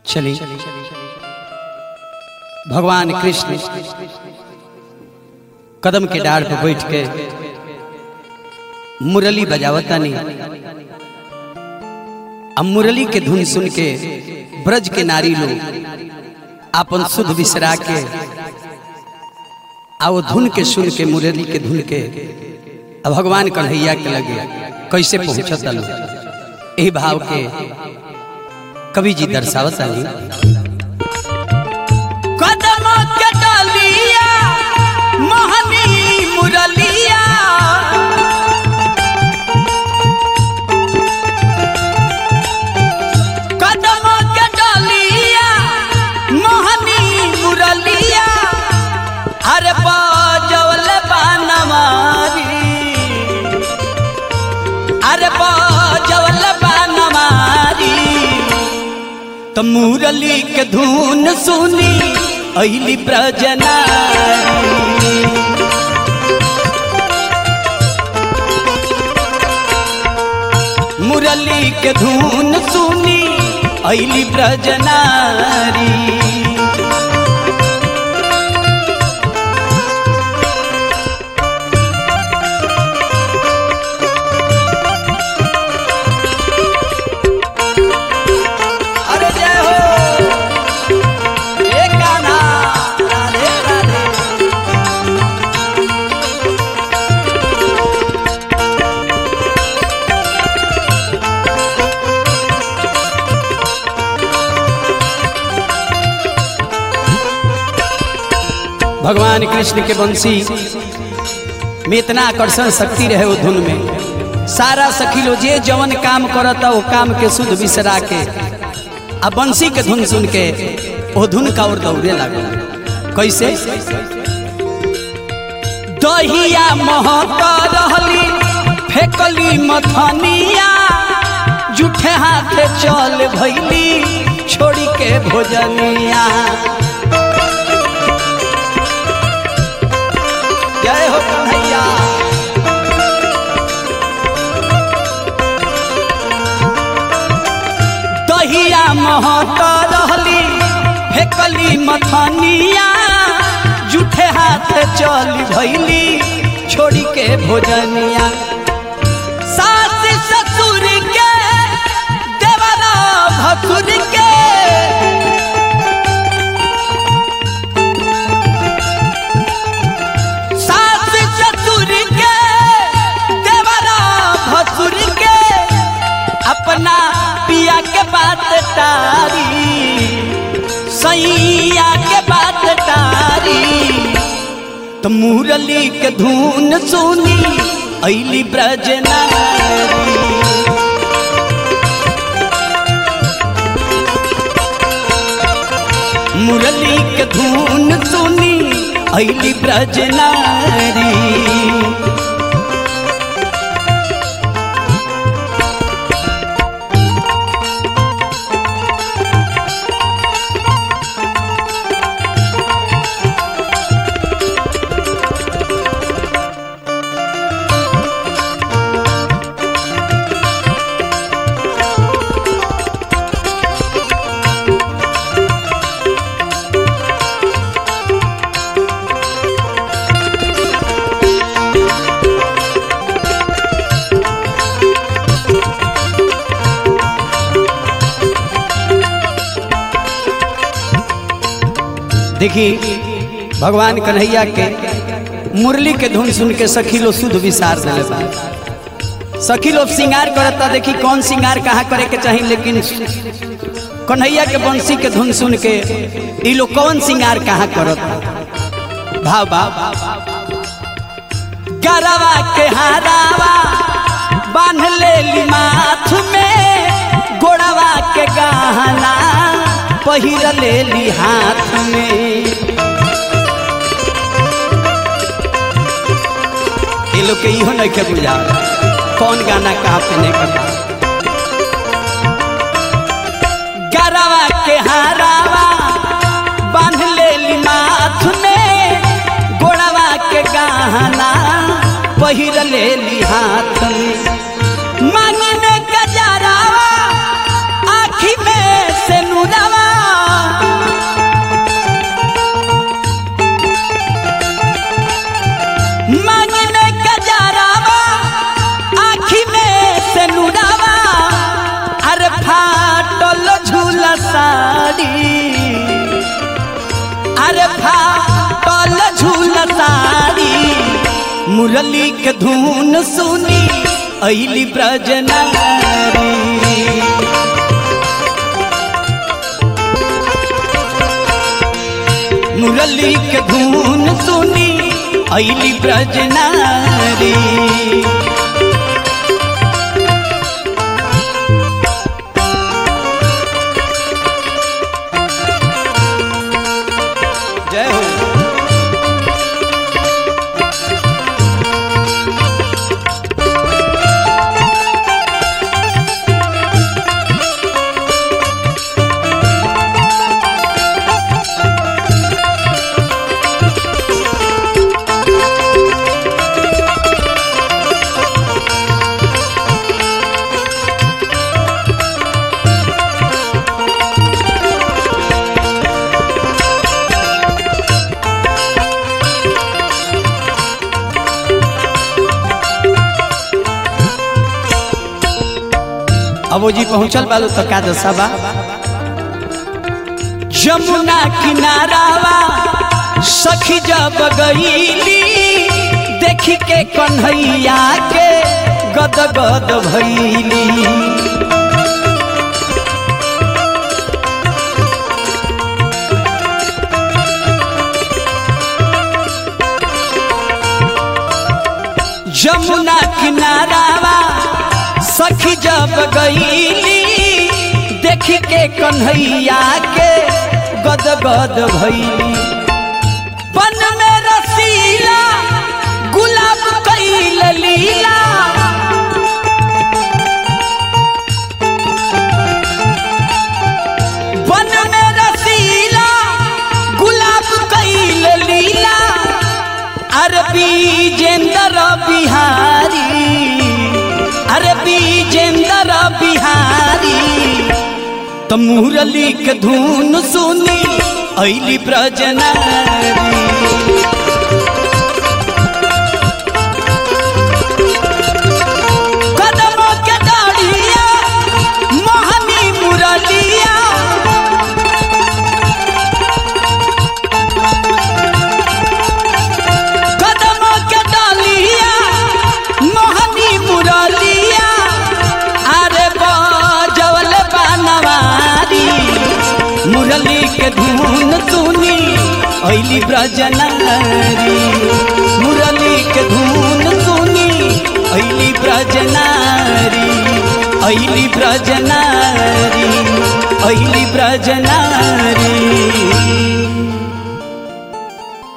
चली भगवान कृष्ण कदम के डाढ़ पर बैठ के मुरली बजावतानी अब मुरली के धुन सुन के ब्रज के नारी लोग अपन शुद्ध बिसरा के आ वो धुन के सुन के मुरली के धुन के अब भगवान कन्हैया के लगे कैसे पहुंचता लोग यही भाव के कवि जी दर्शावता कदम के डालिया मोहनी मुरलिया कदम के डालिया मोहनी मुरलिया अरे बाजवल बानवारी अरे बाजवल बानवारी तो मुरली के धुन सुनी अली प्रजना मुरली के धुन सुनी अली प्रजनारी अरे जय हो एक गाना राधे राधे भगवान कृष्ण के बंसी में इतना आकर्षण शक्ति रहे वो धुन में सारा सखी लो जे जवन काम करता वो काम के शुद्ध बिसरा के आ बंसी के धुन सुन के वो धुन का और दौड़े लगा कैसे दहिया महक रहली फेकली मथनिया जूठे हाथ चल भैली छोड़ी के भोजनिया जय हो कन्हैया दहिया महक रहली फेकली मथनिया जूठे हाथ चल भैली छोड़ी के भोजनिया सास ससुर के देवरा भसुर के सास ससुर के देवरा भसुर के अपना पिया के बात टारी सैया के बात टारी तो मुरली के धुन सुनी अली ब्रजनारी मुरली के धुन सुनी अली ब्रजनारी देखी भगवान कन्हैया के मुरली के धुन सुन के सखी लोग शुद्ध विसार दिले बा सखी लोग श्रृंगार करता देखी कौन श्रृंगार कहाँ करे के चाहिए लेकिन कन्हैया के बंसी के धुन सुन के ई लोग कौन श्रृंगार कहाँ करता भाव भाव गरवा के हारावा बांध ले माथ में गोड़वा के गहना पहिर लेली हाथ में ये लोग के इहो नहीं के बुझा कौन गाना कहाँ पे नहीं करता गरवा के हारावा बांध ले माथ में गोड़वा के गहना पहिर लेली हाथ में मांगी में गजरावा आखी में से नुरावा साड़ी अरे फाटल झूल साड़ी मुरली के धुन सुनी अली ब्रजनारी मुरली के धुन सुनी अली ब्रजनारी जय हो अब वो जी पहुंचल बालू तो का दशा जमुना किनारावा सखी जब गईली देखी के कन्हैया के गद गद भैली जमुना किनारावा सखी जब गईली देखी के कन्हैया के गद गद भैली बन में रसीला गुलाब कैल लीला बन में रसीला गुलाब कैल लीला अरबी जेंदर बिहारी अरबी जेंदर बिहारी त मुरली के धुन सुनी अली ब्रजनारी कदमों के डाढ़िया मोहनी मुरलिया कदमों के डालिया मोहनी मुरलिया अरे बजवल बनवारी मुरली के धुन सुनी अली ब्रजनारी मुरली के धुन सुनी अली ब्रजनारी अली ब्रजनारी अली ब्रजनारी